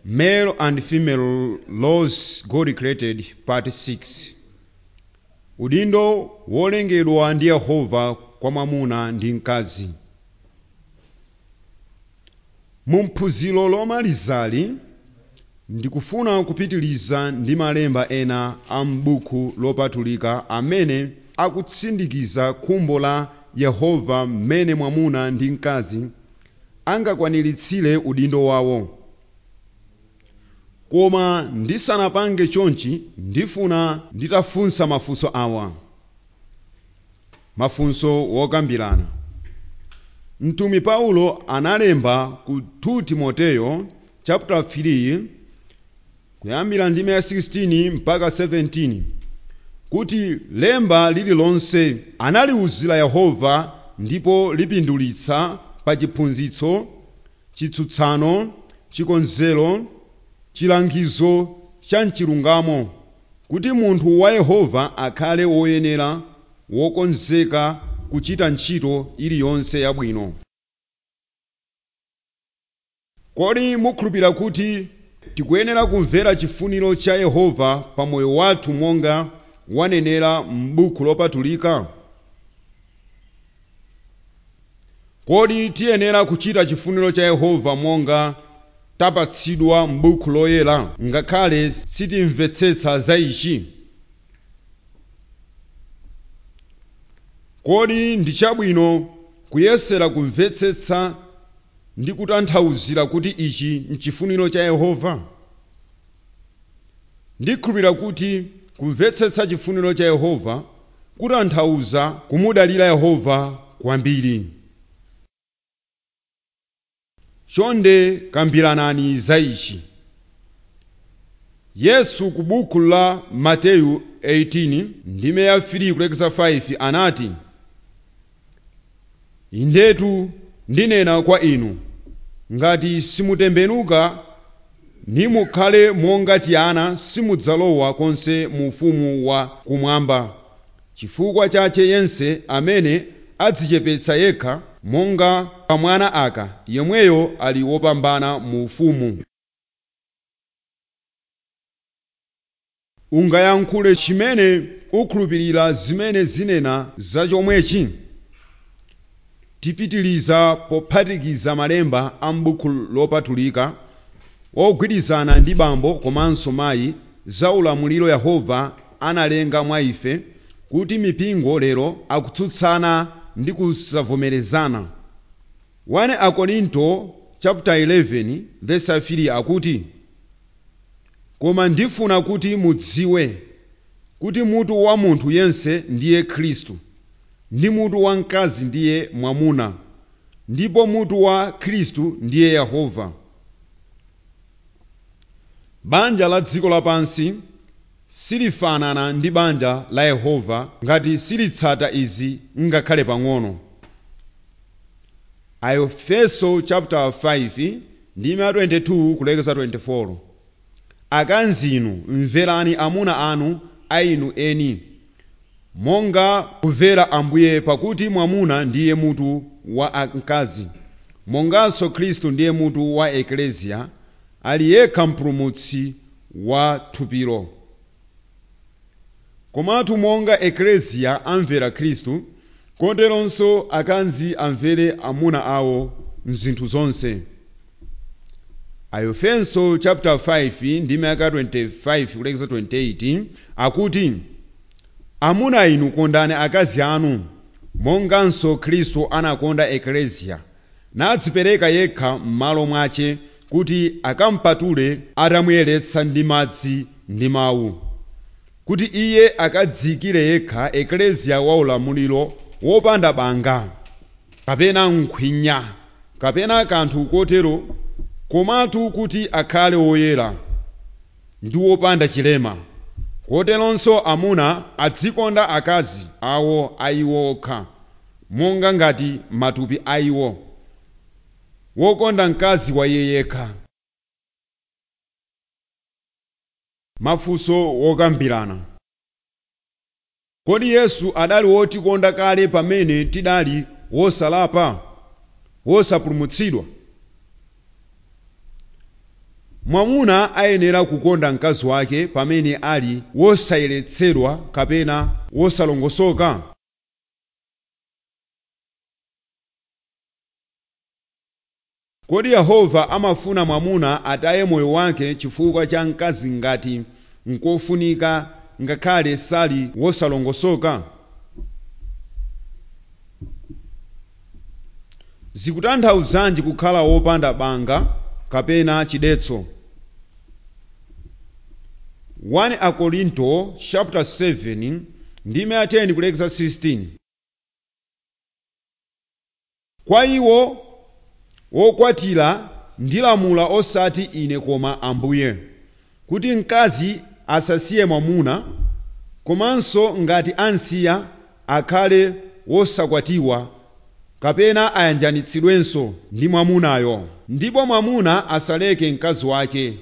Male and female laws God created, part 6. Udindo wolengedwa ndi Yehova kwa mwamuna ndi mkazi. Mu phunziro lomalizali ndikufuna kupitiliza ndi malemba ena a m'buku lopatulika amene akutsindikiza khumbo la Yehova mmene mwamuna ndi mkazi angakwaniritsire udindo wawo. Koma ndisanapange chonchi ndifuna nditafunsa mafunso awa. Mafunso wokambirana. Mtumwi Paulo analemba ku 2 Timoteyo chapter 3 kuyambira ndime ya 16 mpaka 17 kuti lemba lililonse analiwuzira Yehova ndipo lipindulitsa pa chiphunzitso, chitsutsano, chikonzero, chilangizo cha mchilungamo kuti munthu wa Yehova akhale woyenera wokonzeka kuchita ntchito iliyonse yabwino. Kodi mukhulupirira kuti tikuyenera kumvera chifuniro cha Yehova pa moyo wathu monga wanenera m'buku lopatulika? Kodi tiyenera kuchita chifuniro cha Yehova monga tapatsidwa m'buku loyera ngakhale sitimvetsetsa za ichi? Kodi ndi chabwino kuyesera kumvetsetsa ndi kutanthauzira kuti ichi n'chifuniro cha Yehova? Ndikhulupirira kuti kumvetsetsa chifuniro cha Yehova kutanthauza kumudalira Yehova kwambiri. Chonde kambiranani za ichi. Yesu ku buku la Mateyu 18 ndime ya 3 kulekeza 5 anati, Indetu ndinena kwa inu, ngati simutembenuka nimukhale monga tiana simudzalowa konse mu ufumu wa kumwamba. Chifukwa chache yense amene adzichepetsa yekha monga kamwana aka yemweyo ali wopambana mu ufumu. Ungayankhule chimene ukhulupirira zimene zinena za chomwechi? Tipitiliza pophatikiza malemba a m'buku lopatulika ogwirizana ndi bambo komanso mayi za ulamuliro Yehova analenga mwa ife kuti mipingo lero akutsutsana ndi kusavomerezana. 1 Akorinto chapter 11 verse 3 akuti koma ndifuna kuti mudziwe kuti mutu wa munthu yense ndiye Khristu ndi mutu wa mkazi ndiye mwamuna ndipo mutu wa Khristu ndiye Yehova. Banja la dziko lapansi silifanana ndi banja la Yehova ngati silitsata izi ngakhale pang'ono. Aefeso chapter 5 ndime 22 kulekeza 24 Akanzinu mverani amuna anu a inu eni monga kumvera Ambuye pakuti mwamuna ndiye mutu wa mkazi monganso Khristu ndiye mutu wa ekleziya ali yekha mpulumutsi wa thupilo. Komatu monga ekleziya amvera Khristu, koteronso akanzi amvere amuna awo mzinthu zonse. Aefeso chapter 5 ndime ya 25 kulekeza 28 akuti amuna inu kondani akazi anu monganso Khristu anakonda ekleziya nadzipereka yekha m'malo mwace kuti akampatule atamuyeretsa ndi madzi ndi mawu kuti iye akadziyikire yekha ekleziya wa ulamuliro wopanda banga kapena nkhwinya kapena kanthu kotero komatu kuti akhale woyera ndi wopanda chilema koteronso amuna adzikonda akazi awo aiwo okha monga ngati matupi aiwo wokonda mkazi wa iye yekha mafunso wokambirana kodi yesu adali wotikonda kale pamene tidali wosalapa wosapulumutsidwa mwamuna ayenera kukonda mkazi wake pamene ali wosayeretsedwa kapena wosalongosoka kodi yehova amafuna mwamuna ataye moyo wake chifukwa cha mkazi ngati nkofunika ngakhale sali wosalongosoka zikutanthauzanji kukhala wopanda banga kapena chidetso 1 akorinto chapter 7 ndime ya 10 kulekeza 16 kwa iwo wokwatira ndilamula osati ine koma ambuye kuti mkazi asasiye mwamuna komanso ngati ansiya akhale wosakwatiwa kapena ayanjanitsidwenso ndi mwamunayo ndipo mwamuna asaleke mkazi wake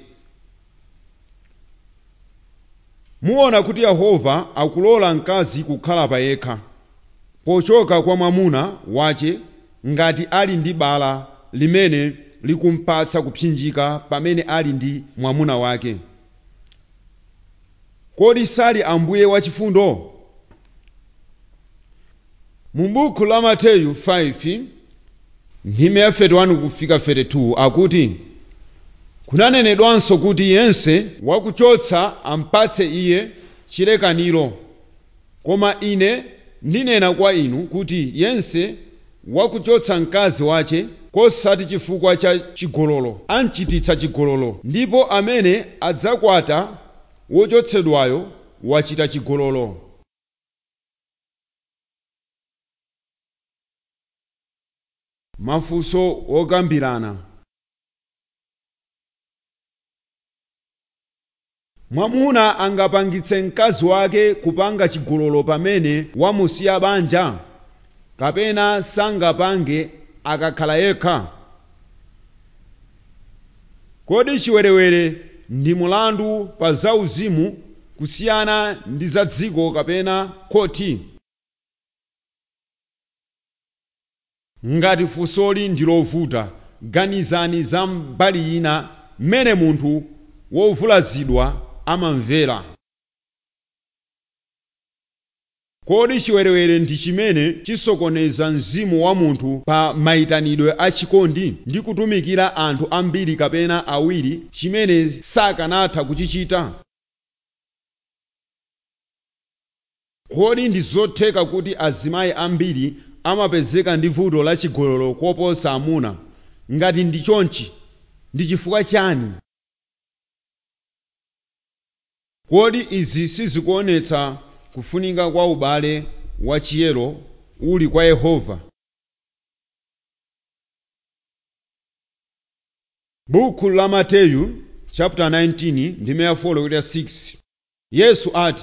muona kuti yehova akulola mkazi kukhala payekha pochoka kwa mwamuna wace ngati ali ndi bala limene likumpatsa kupsinjika pamene ali ndi mwamuna wake kodi sali ambuye wachifundo mu buku la mateyu 5 ndime ya 31 kufika 32 akuti kunanenedwanso kuti yense wakuchotsa ampatse iye chilekaniro koma ine ndinena kwa inu kuti yense wakuchotsa mkazi wace kosati chifukwa cha chigololo anchititsa chigololo ndipo amene adzakwata wochotsedwayo wachita chigololo mafunso okambirana mwamuna angapangitse mkazi wake kupanga chigololo pamene wamusiya banja kapena sangapange akakhala yekha kodi chiwerewere ndi mulandu pa zauzimu kusiyana ndi za dziko kapena khoti ngati funsoli ndi lovuta ganizani za mbali ina mmene munthu wovulazidwa amamvera kodi chiwerewere ndi chimene chisokoneza mzimu wa munthu pa mayitanidwe a chikondi ndi kutumikira anthu ambiri kapena awiri chimene sakanatha kuchichita kodi ndi zotheka kuti azimayi ambiri amapezeka ndi vuto la chigololo koposa amuna ngati ndi chonchi ndi chifukwa chani kodi izi sizikuonetsa kufunika kwa ubale wachiyero uli kwa yehova buku la mateyu chapter 19 ndime ya 4 kulekeza 6 yesu ati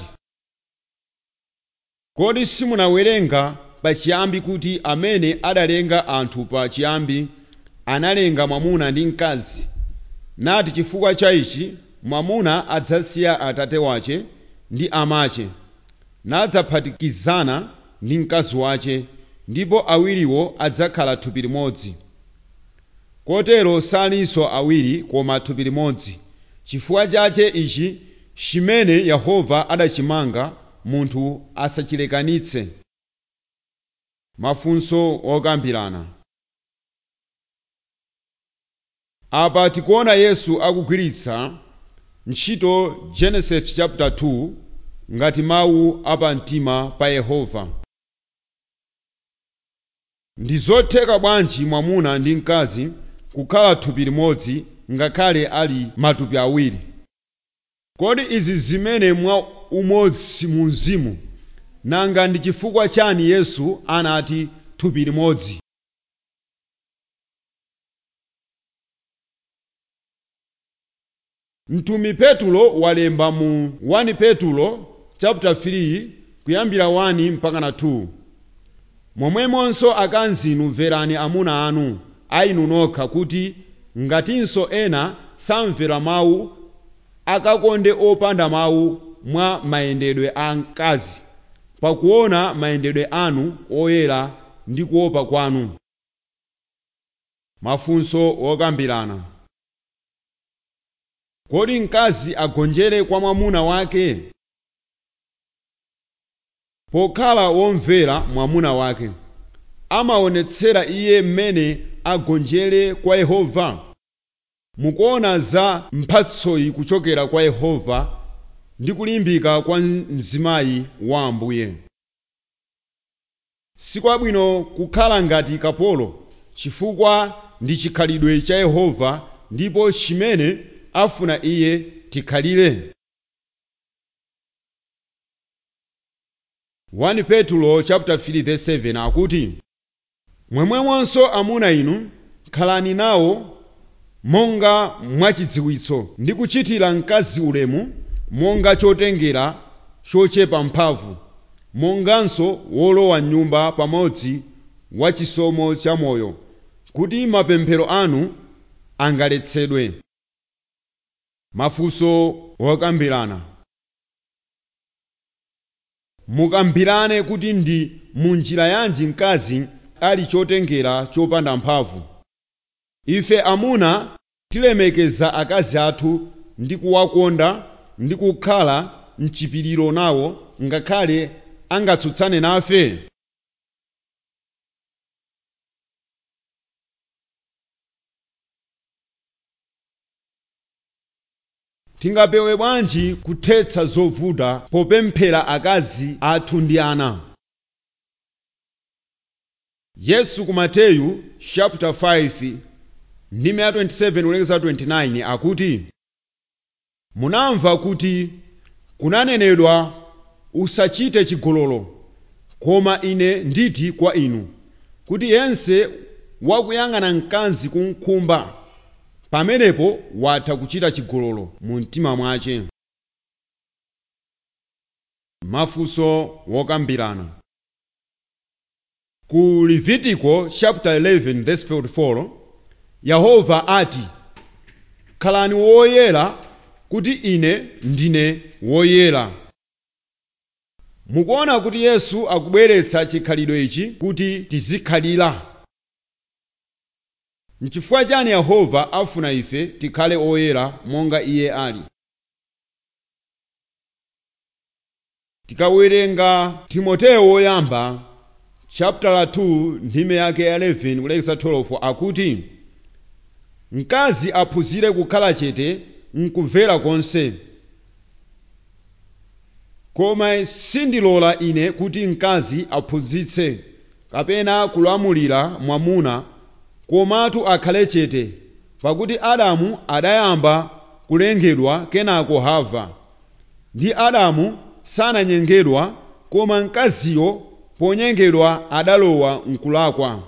kodi simunawerenga pachiyambi kuti amene adalenga anthu pa chiyambi analenga mwamuna ndi mkazi nati chifukwa cha ichi mwamuna adzasiya atate wache ndi amache nadzaphatikizana ndi mkazi wache ndipo awiriwo adzakhala thupi limodzi kotero salinso awiri koma thupi limodzi chifukwa chache ichi chimene yehova adachimanga munthu asachilekanitse mafunso okambirana apa tikuona yesu akugwiritsa ntchito genesis chapter 2 ngati mawu apamtima pa yehova ndi zotheka bwanji mwamuna ndi mkazi kukhala thupi limodzi ngakhale ali matupi awiri kodi izi zimene mwa umodzi mu mzimu nanga ndi chifukwa chani yesu anati thupi limodzi mtumi petulo walemba mu 1 petulo chapter 3 kuyambira 1 mpaka na 2 momwemonso akazi mverani amuna anu ainu nokha kuti ngatinso ena samvera mawu akakonde opanda mawu mwa mayendedwe a mkazi pakuona mayendedwe anu oyera ndi kuopa kwanu mafunso okambirana kodi mkazi agonjere kwa mwamuna wake pokhala womvera mwamuna wake amaonetsera iye mmene agonjere kwa yehova mukuona za mphatsoyi kuchokera kwa yehova ndi kulimbika kwa mzimayi wa ambuye sikwabwino kukhala ngati kapolo chifukwa ndi chikhalidwe cha yehova ndipo chimene afuna iye tikhalire 1 petulo chapter 3 verse 7 akuti mwemwemonso amuna inu khalani nawo monga mwachidziwitso ndi kuchitira mkazi ulemu monga chotengera chochepa mphamvu monganso wolowa nyumba pamodzi wa chisomo cha moyo kuti mapemphero anu angaletsedwe mafunso wokambirana mukambirane kuti ndi munjira yanji mkazi ali chotengera chopanda mphamvu ife amuna tilemekeza akazi athu ndi kuwakonda ndi kukhala mchipiriro nawo ngakhale angatsutsane nafe tingapewe bwanji kuthetsa zovuta popemphera akazi athu ndi ana yesu ku mateyu chapter 5 ndi 27 kulekeza 29 akuti munamva kuti kunanenedwa usachite chigololo koma ine nditi kwa inu kuti yense wakuyang'ana mkazi kumkhumba pamenepo watha kuchita chigololo mu mtima mwace mafunso wokambirana ku levitiko chapter 11 verse 44 yehova ati khalani woyera kuti ine ndine woyera mukuona kuti yesu akubweretsa chikhalidwe ichi kuti tizikhalira nchifukwa chani yehova afuna ife tikhale oyera monga iye ali tikawerenga timoteyo woyamba chapter 2 ndime yake 11 kulekeza 12 akuti mkazi aphunzire kukhala chete mkumvera konse koma sindilola ine kuti mkazi aphunzitse kapena kulamulira mwamuna komatu akhale chete pakuti adamu adayamba kulengedwa kenako hava ndi adamu sananyengedwa koma mkaziyo ponyengedwa adalowa mkulakwa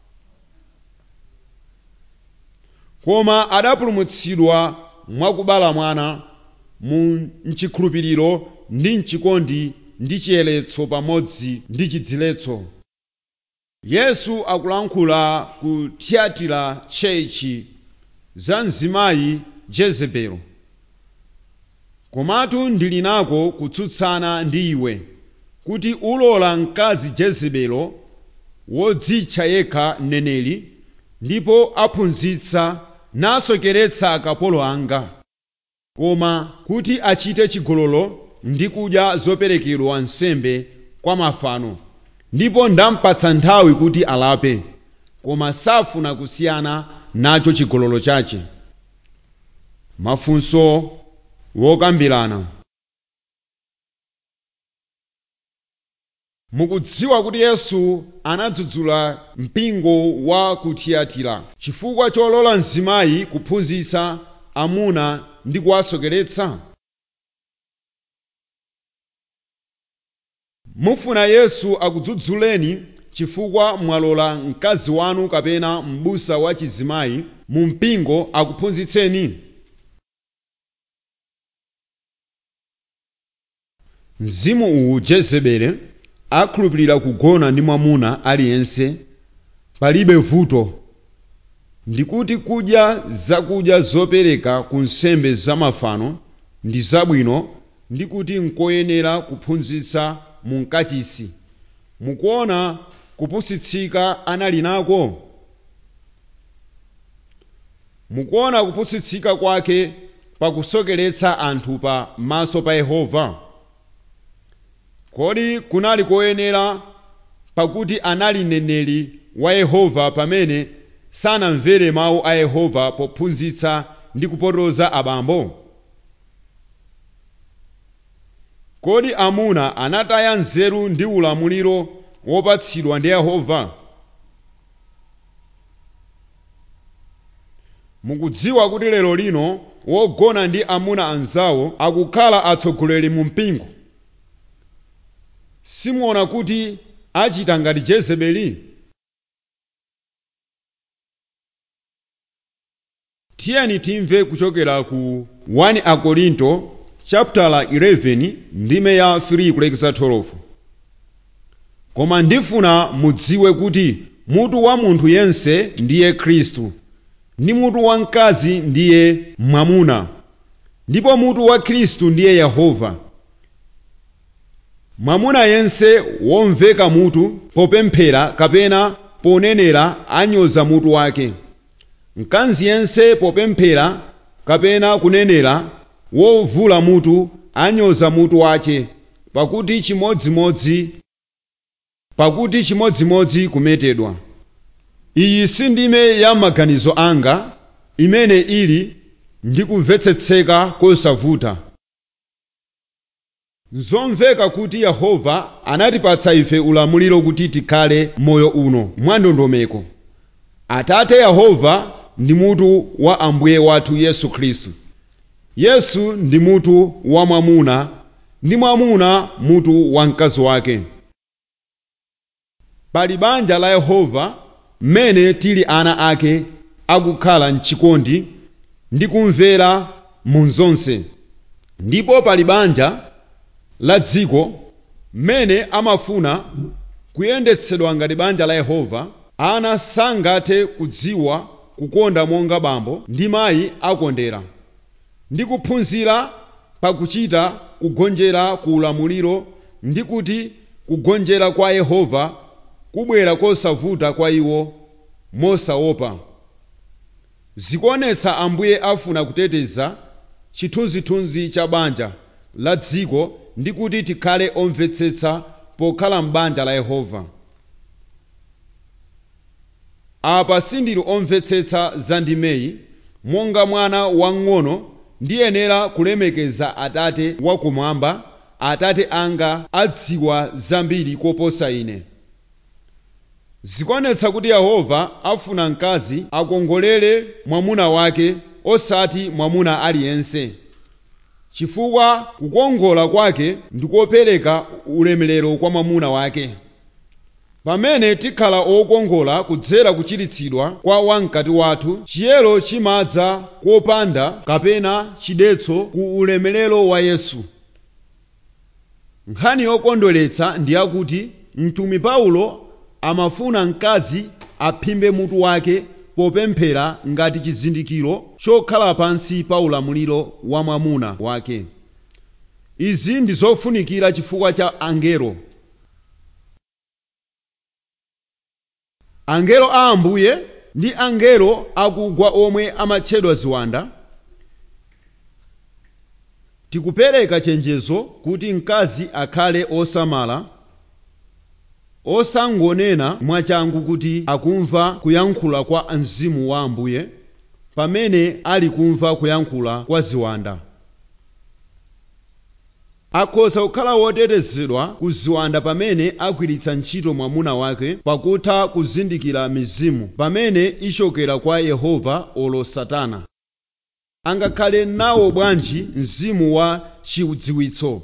koma adapulumutsidwa mwakubala mwana mu mchikhulupiriro ndi mchikondi ndi chiyeletso pamodzi ndi chidziletso yesu akulankhula ku thyatira tchechi za mzimayi jezebelo komatu ndili nako kutsutsana ndi iwe kuti ulola mkazi jezebelo wodzitcha yekha mneneri ndipo aphunzitsa nasokeretsa akapolo anga koma kuti achite chigololo ndi kudya zoperekedwa nsembe kwa mafano ndipo ndampatsa nthawi kuti alape koma safuna kusiyana nacho chigololo chache mafunso wokambirana mukudziwa kuti yesu anadzudzula mpingo wa ku tiyatira chifukwa cholola mzimayi kuphunzitsa amuna ndi kuwasokeretsa mufuna yesu akudzudzuleni chifukwa mwalola mkazi wanu kapena m'busa wa chizimayi mu mpingo akuphunzitseni mzimu uwu jezebele akhulupirira kugona ndi mwamuna aliyense palibe vuto ndikuti kudya zakudya zopereka ku nsembe zamafano ndi zabwino ndi kuti nkoyenera kuphunzitsa mu mkachisi mukuona kupusitsika anali nako mukuona kupusitsika kwake pakusokeretsa anthu pa maso pa yehova kodi kunali koyenera pakuti anali mneneri wa yehova pamene sanamvere mawu a yehova pophunzitsa ndi kupotoza abambo kodi amuna anataya nzeru ndi ulamuliro wopatsidwa ndi yehova mukudziwa kuti lero lino wogona ndi amuna anzawo akukhala atsogoleri mu mpingo simuona kuti achita ngati jezebeli tiyeni timve kuchokera ku 1 akorinto chapter 11 ndime ya 3 kulekeza 12 koma ndifuna mudziwe kuti mutu wa munthu yense ndiye khristu ndi mutu wa mkazi ndiye mwamuna ndipo mutu wa khristu ndiye yehova mwamuna yense womveka mutu popemphera kapena ponenera anyoza mutu wake mkazi yense popemphera kapena kunenera wovula mutu anyoza mutu wace pakuti chimodzimodzi pakuti chimodzimodzi kumetedwa iyi si ndime ya maganizo anga imene ili ndi kumvetsetseka kosavuta nzomveka kuti yehova anatipatsa ife ulamuliro kuti tikhale moyo uno mwandondomeko atate yehova ndi mutu wa ambuye wathu yesu khristu yesu ndi mutu wa mwamuna ndi mwamuna mutu wa mkazi wake pali banja la yehova mmene tili ana ake akukhala mchikondi ndi kumvera mu zonse ndipo pali banja la dziko mmene amafuna kuyendetsedwa ngati banja la yehova ana sangathe kudziwa kukonda monga bambo ndi mayi akondera ndi kuphunzira pakuchita kugonjera ku ulamuliro ndi kuti kugonjera kwa yehova kubwera kosavuta kwa iwo mosaopa zikuonetsa ambuye afuna kuteteza chithunzithunzi cha banja la dziko ndi kuti tikhale omvetsetsa pokhala m'banja la yehova apa sindili omvetsetsa za ndimeyi monga mwana wang'ono ndiyenera kulemekeza atate wakumwamba atate anga adziwa zambiri koposa ine zikuonetsa kuti yehova afuna mkazi akongolere mwamuna wake osati mwamuna aliyense chifukwa kukongola kwake ndikopereka ulemerero kwa mwamuna wake pamene tikhala okongola kudzera kuchiritsidwa kwa wamkati wathu chiyero chimadza kopanda kapena chidetso ku ulemerero wa yesu nkhani yokondweretsa ndi yakuti mtumi paulo amafuna mkazi aphimbe mutu wake popemphera ngati chizindikiro chokhala pansi pa ulamuliro wa mwamuna wake izi ndi zofunikira chifukwa cha angelo angelo a ambuye ndi angelo akugwa omwe amatchedwa ziwanda tikupereka chenjezo kuti mkazi akhale osamala osangonena mwachangu kuti akumva kuyankhula kwa mzimu wa ambuye pamene ali kumva kuyankhula kwa ziwanda akhoza kukhala wotetezedwa ku ziwanda pamene agwiritsa ntchito mwamuna wake pakutha kuzindikira mizimu pamene ichokera kwa yehova olo satana angakhale nawo bwanji mzimu wa chidziwitso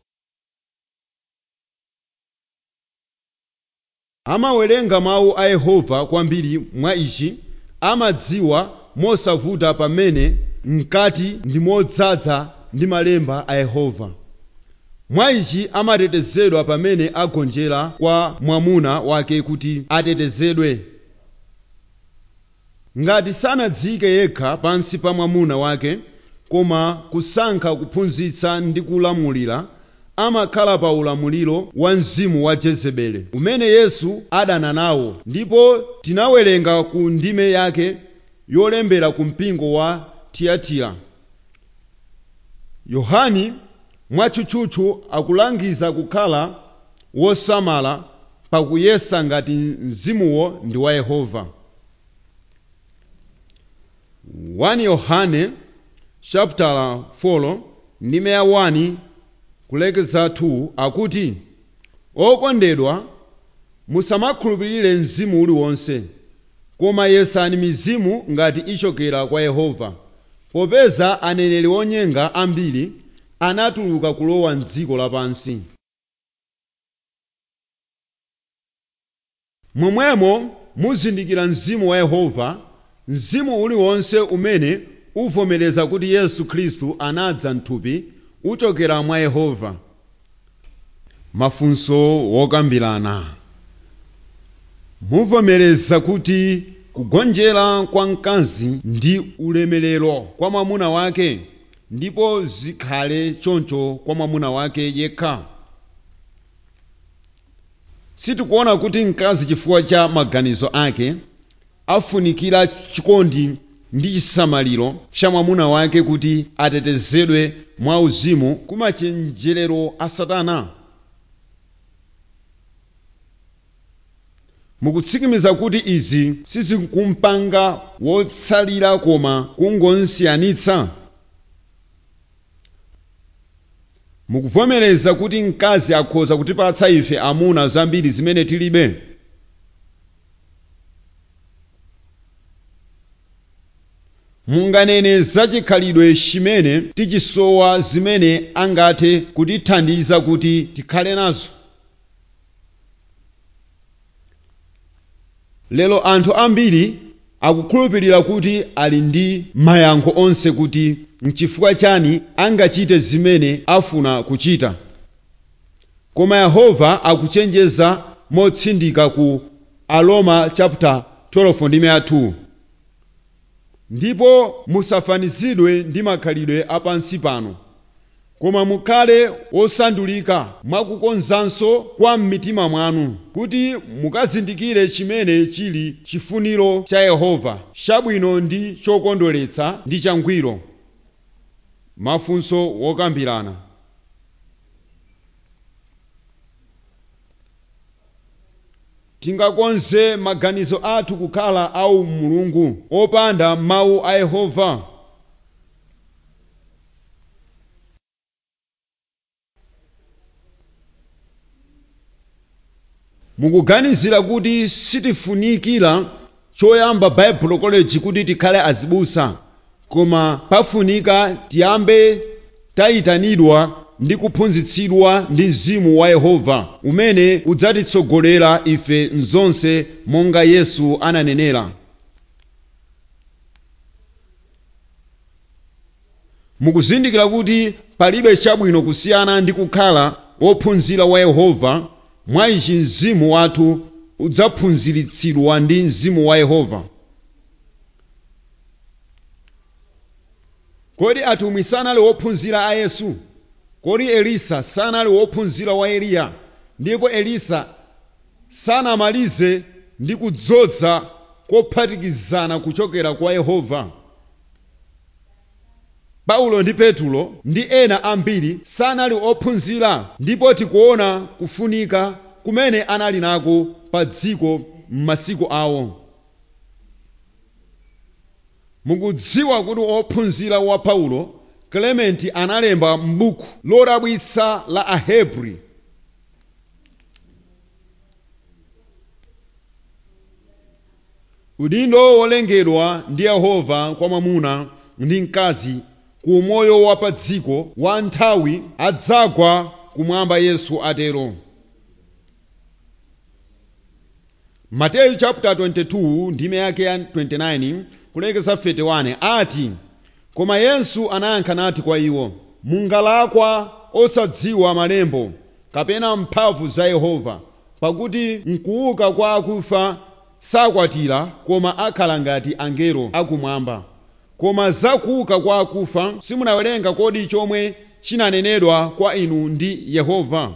amawerenga mawu a yehova kwambiri mwa ichi amadziwa mosavuta pamene mkati ndi modzaza ndi malemba a yehova mwa ichi amatetezedwa pamene agonjera kwa mwamuna wake kuti atetezedwe ngati sanadziyike yekha pansi pa mwamuna wake koma kusankha kuphunzitsa ndi kulamulira amakhala pa ulamuliro wa mzimu wa jezebeli umene yesu adana nawo ndipo tinawerenga ku ndime yake yolembera ku mpingo wa tiyatira yohani mwatchutchutchu akulangiza kukhala wosamala pakuyesa ngati mzimuwo ndi wa yehova 1 yohane chapter 4 ndime ya 1 kulekeza 2 akuti okondedwa musamakhulupirire mzimu uliwonse koma yesani mizimu ngati ichokera kwa yehova popeza aneneri onyenga ambiri anatuluka kulowa mdziko lapansi momwemo muzindikira mzimu wa yehova mzimu uliwonse umene uvomereza kuti yesu khristu anadza mthupi uchokera mwa yehova mafunso wokambirana muvomereza kuti kugonjera kwa mkazi ndi ulemerero kwa mwamuna wake ndipo zikhale choncho kwa mwamuna wake yekha sitikuona kuti mkazi chifukwa cha maganizo ake afunikira chikondi ndi chisamaliro cha mwamuna wake kuti atetezedwe mwa uzimu kumachenjerero a satana mukutsikimiza kuti izi sizikumpanga wotsalira koma kungosiyanitsa mukuvomereza kuti mkazi akhoza kutipatsa ife amuna zambiri zimene tilibe munganene zachikhalidwe chimene tichisowa zimene angathe kutithandiza kuti tikhale nazo lero anthu ambiri akukhulupirira kuti ali ndi mayankho onse kuti mchifukwa chani angachite zimene afuna kuchita koma yehova akuchenjeza motsindika ku aroma chapter 12 ndime ya 2 ndipo musafanizidwe ndi makhalidwe apansi pano koma mukhale wosandulika mwakukonzanso kwa mmitima mwanu kuti mukazindikire chimene chili chifuniro cha yehova chabwino ndi chokondweretsa ndi changwiro mafunso wokambirana tingakonze maganizo athu kukhala awu mulungu opanda mawu a yehova mukuganizira kuti sitifunikira choyamba bible college kuti tikhale azibusa koma pafunika tiyambe tayitanidwa ndi kuphunzitsidwa ndi mzimu wa yehova umene udzatitsogolera ife mzonse monga yesu ananenera mukuzindikira kuti palibe chabwino kusiyana ndi kukhala wophunzira wa yehova mwa ichi mzimu wathu udzaphunziritsidwa ndi mzimu wa yehova kodi atumwi sanali wophunzira a yesu kodi elisa sanali wophunzira wa eliya ndipo elisa sanamalize ndi kudzoza kophatikizana kuchokera kwa yehova paulo ndi petulo ndi ena ambiri sanali ophunzira ndipo tikuona kufunika kumene anali nako pa dziko m'masiku awo mukudziwa kuti ophunzira wa paulo clementi analemba m'buku lodabwitsa la ahebri udindo wolengedwa ndi yehova kwa mwamuna ndi mkazi ku umoyo wa pa dziko wa nthawi adzagwa kumwamba yesu atero mateyu chapter 22 ndime yake ya 29 kulekeza 31 ati koma yesu anayankha nati kwa iwo mungalakwa osadziwa malembo kapena mphamvu za yehova pakuti mkuuka kwa akufa sakwatira koma akhala ngati angelo akumwamba koma za kuuka kwa akufa simunawerenga kodi chomwe chinanenedwa kwa inu ndi yehova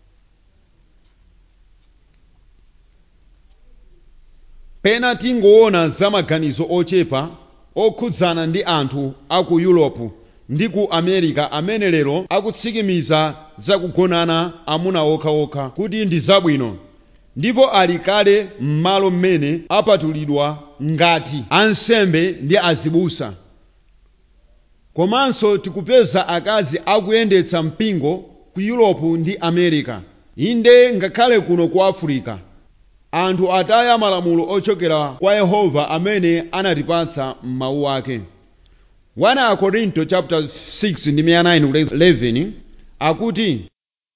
pena tingoona za maganizo ochepa okhudzana ndi anthu a ku yuropu ndi ku america amene lero akutsikimiza zakugonana amuna okhaokha kuti ndi zabwino ndipo ali kale m'malo mmene apatulidwa ngati ansembe ndi azibusa komanso tikupeza akazi akuyendetsa mpingo ku europe ndi america inde ngakhale kuno ku africa anthu ataya malamulo ochokera kwa yehova amene anatipatsa m'mawu ake 1 Korinto chapter 6 ndi 9 akuti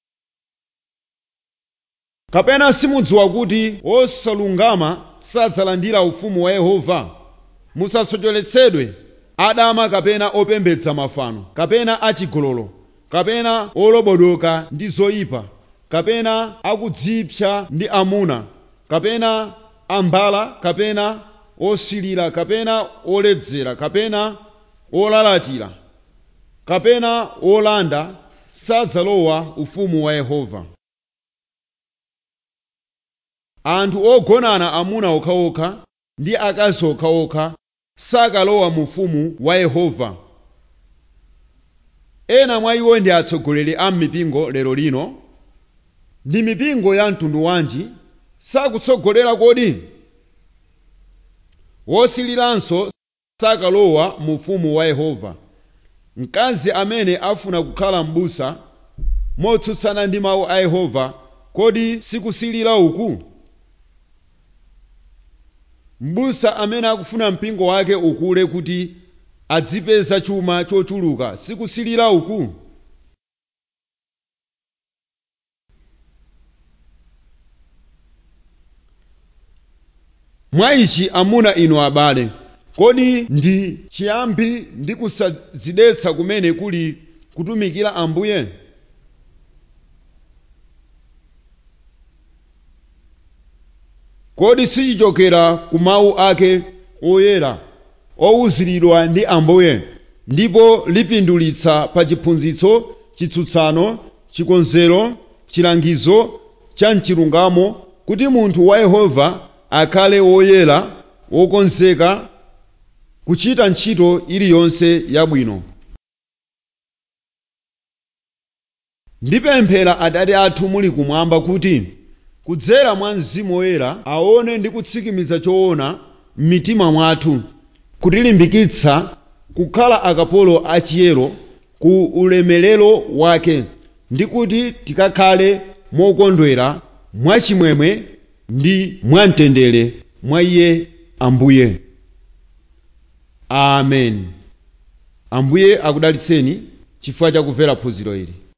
kapena simudziwa kuti osalungama sadzalandira ufumu wa yehova musasocheretsedwe adama kapena opembedza mafano kapena achigololo kapena olobodoka ndi zoyipa kapena akudzipsa ndi amuna kapena ambala kapena osilira kapena oledzera kapena olalatira kapena olanda sadzalowa ufumu wa yehova anthu ogonana amuna okhaokha ndi akazi okhaokha sakalowa mu ufumu wa yehova ena mwa iwo ndi atsogoleri a mipingo lero lino ndi mipingo ya mtundu wanji sakutsogolera kodi wosiliranso sakalowa mu ufumu wa yehova mkazi amene afuna kukhala m'busa motsutsana ndi mawu a yehova kodi sikusilira uku m'busa amene akufuna mpingo wake ukule kuti adzipeza chuma chochuluka sikusilira uku mwa ichi amuna inu abale kodi ndi chiyambi ndi kusadzidetsa kumene kuli kutumikira ambuye kodi sichichokera ku mawu ake oyera owuziridwa ndi ambuye ndipo lipindulitsa pa chiphunzitso chitsutsano chikonzero chilangizo cha mchilungamo kuti munthu wa yehova akhale woyera wokonzeka kuchita ntchito iliyonse yabwino ndipemphera atate athu muli kumwamba kuti kudzera mwa mzimu woyera aone ndi kutsikimiza choona m'mitima mwathu kutilimbikitsa kukhala akapolo achiyero ku ulemerero wake ndi kuti tikakhale mokondwera mwachimwemwe ndi mwamtendere mwa iye ambuye amen ambuye akudalitseni chifukwa chakumvera phunziro ili